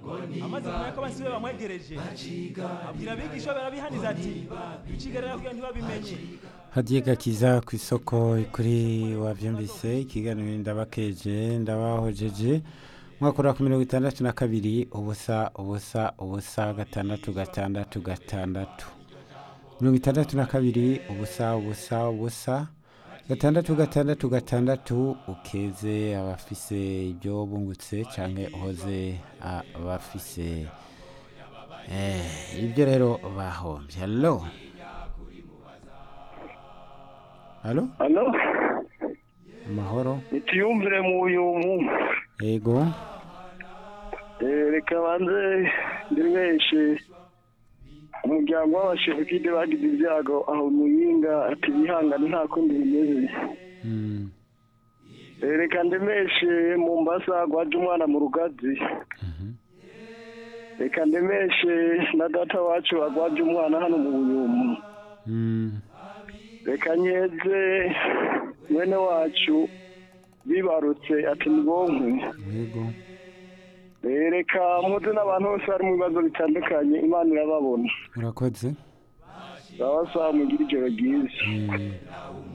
amaze kumenya ko abasibe bamwegereje abwira abigisha barabihaniza ati bicigarira kugira ntibabimenye hadiye gakiza ku isoko kuri wabyumvise ikiganiro ndabakeje ndabahojeje mwakora ku mirongo itandatu na kabiri ubusa ubusa ubusa gatandatu gatandatu gatandatu mirongo itandatu na kabiri ubusa ubusa ubusa gatandatu gatandatu gatandatu ukeze abafise ibyo bungutse cyangwa uhoze abafise eh, ibyo rero bahombye halo halo hano amahoro nituyumvire mu buyumu yego Eh, reka banze ndemeshe umuryango w'abashefukide bagize ibyago aho muyinga ati bihangane nta kundi bimeze Mm, Eh, reka ndemeshe mu mbasa gwaje umwana mu rugazi mhm. reka ndemeshe na data wacu agwaje umwana hano mu buyumu Mm, reka nyeze mwene wacu bibarutse ati nibonke yego Eh, reka muze n'abantu bose bari mu bibazo bitandukanye imana irababona urakoze baba sawa mugire ijoro ryiza Mm.